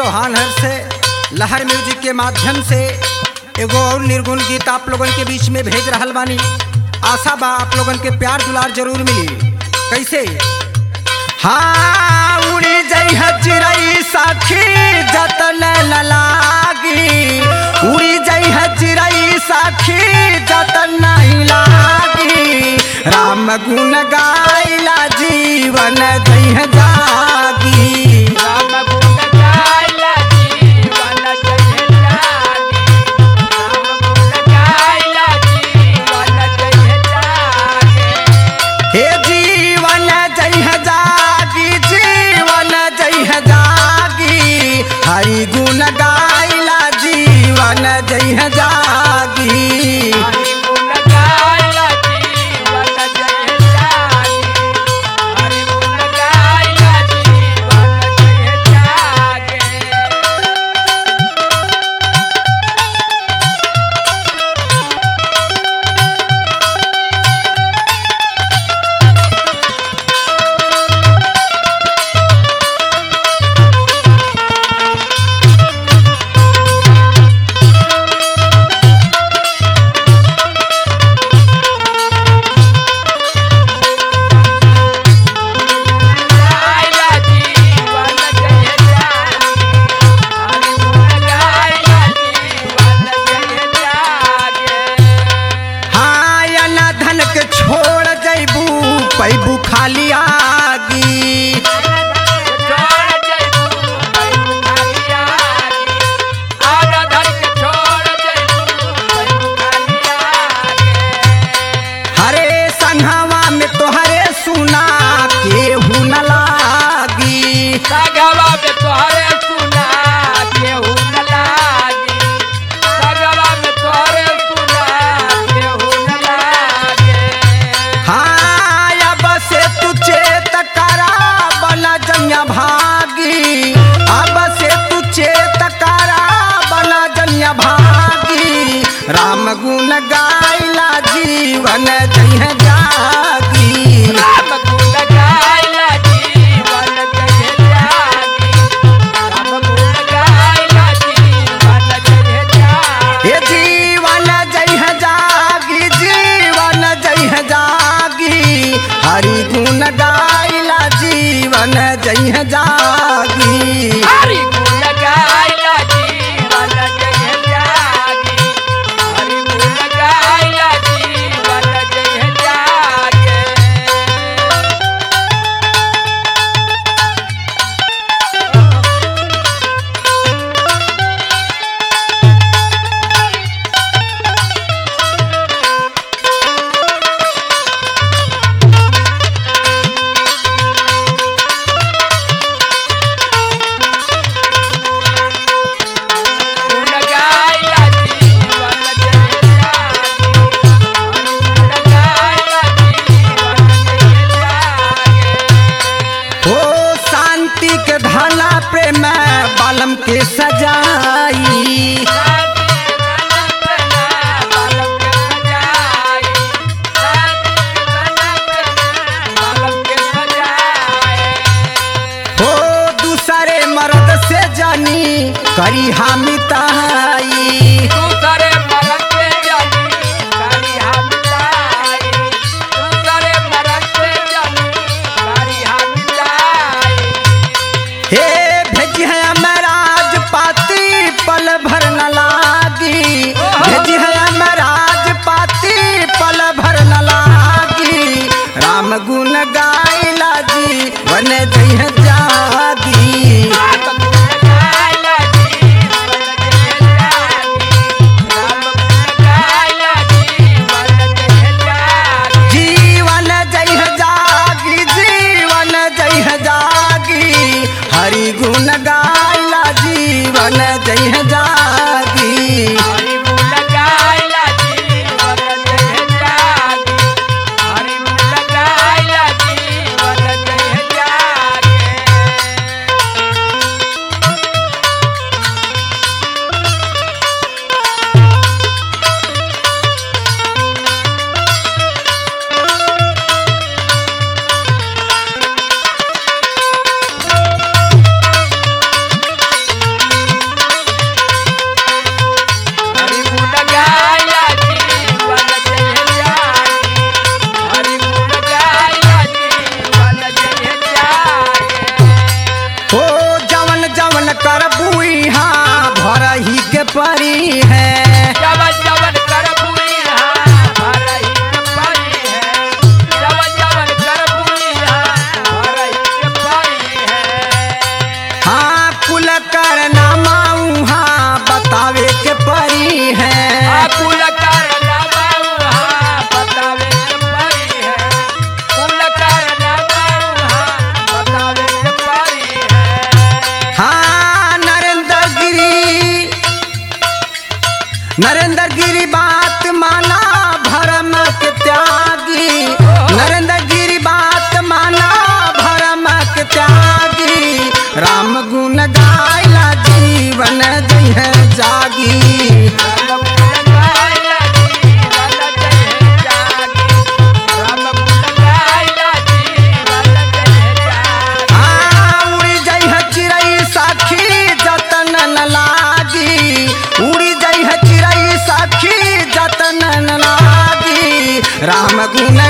चौहान हर से लहर म्यूजिक के माध्यम से एगो और निर्गुण गीत आप लोगन के बीच में भेज रहल बानी आशा बा आप लोगन के प्यार दुलार जरूर मिली कैसे हाँ उड़ी जई है चिड़ई साखी जतन न लागी उड़ी जई है चिड़ई साखी जतन नहीं लागी राम गुण गाइला जीवन जई है जागी राम गुण गाइला जीवन जय जागे राम गुण गाइला जीवन जय जागे हे जीवन जय है जागी जीवन जय है जागी हरि गुण गाइला जीवन जय है जागी हरि गुण गाइला जीवन जय जागे हरि गुण गाइला जीवन जय जागे गाइला जीवन जय जागे हरि गुण गाइला जीवन जय जागे हाँ या ना धन के छोड़ जैबू पैबू खाली आगी छोड़ जइबू बैठू खाली आगे आगा धर के छोड़ जइबू बैठू खाली आगे हरे संघवा में तोहरे सुना केहू न लागी सगवा में तोहरे सुना केहू न लागी सगवा में तोहरे सुना केहू न लागे हाँ अब से तू चेत करा बना जनिया भागी अब से तू चेत करा बना जनिया भागी राम गुण गाइला जीवन जय जागी राम गुण गाइला जीवन जय जागी राम गुण गाइला जीवन जय जागी ये जीवन जय जागी जीवन जय जागी हरि गुण गाइला जीवन जय जागी हरि गुण गाइला जीवन जय जागी हरि गुण गाइला जीवन जय जागे गुण गाइला जीवन जय जागी हरि गुण गाइला जीवन जय जागे हो शांति के धाला प्रेम बालम के सजाई हो दूसरे मर्द से जानी करी हामी ताई हे भेजी है अमराज पाती पल भर न लागी भेजी है अमराज पाती पल भर न लागी राम गुण गाइला जी वन जय जागी जीवन जय जागी जीवन जय जागी हरि गुण गाइला जीवन जय जागी हरि गुण गाइला जीवन जय जागी हरि गुण गाइला जीवन जय जागे कर बुहा भरही के परी है जवन जवन कर बुइहा भरही के परी है जवन जवन कर बुइहा भरही के परी है हाँ कुल कर नामा उहाँ बतावे के परी है कुल कारना बाबा बतावे के परी है कुल कारना बाबा बतावे के परी है हाँ नरेंद्र गिरी नरेंद्र गिरी बात माना भरम के त्यागी नरेंद्र गिरी बात माना भरम के त्यागी राम गुण गायला जीवन जय जागी राम गुण गायला जीवन जय जागी राम गुण गायला जीवन जय जागी हाँ, उड़ी जाइ है चिड़ै साखी जतन न लागी उड़ी जाइ है चिड़ै साखी जतन न लागी राम गुण